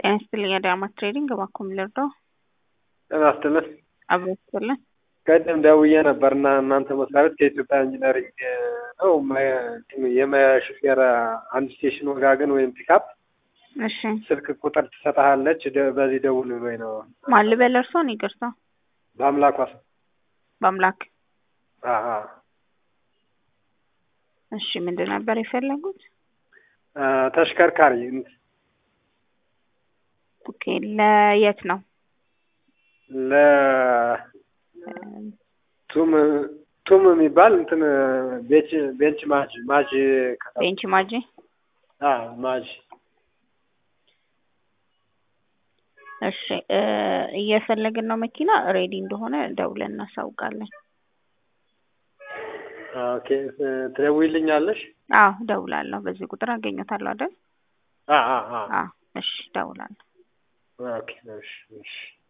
ጤና ይስጥልኝ አዳማስ ትሬዲንግ እባክዎ ምን ልርዳው? ጤና ይስጥልን። አብሮ ይስጥልን። ቀደም ደውዬ ነበር እና እናንተ መስሪያ ቤት ከኢትዮጵያ ኢንጂነሪንግ ነው የሹፌር አንድ ስቴሽን ወጋገን ወይም ፒካፕ እሺ ስልክ ቁጥር ትሰጥሃለች ደ- በዚህ ደውል ብሎኝ ነው። ማን ልበል እርስዎን? ይቅርታ በአምላኳ ስም በአምላክ አሀ። እሺ ምንድን ነበር የፈለጉት? አ፣ ተሽከርካሪ እንት- ኦኬ ለየት ነው? ለ ቱም ቱም የሚባል እንትን ቤንች ቤንች ማጅ ማጅ ከተማ ቤንች ማጂ አ ማጅ እሺ እ እየፈለግን ነው መኪና ሬዲ እንደሆነ ደውለን እናሳውቃለን። ኦኬ ትደውይልኛለሽ? አዎ ደውላለሁ። በዚህ ቁጥር አገኘታለሁ አይደል? አ አ አ አዎ እሺ ደውላለሁ። ኦኬ እሺ እሺ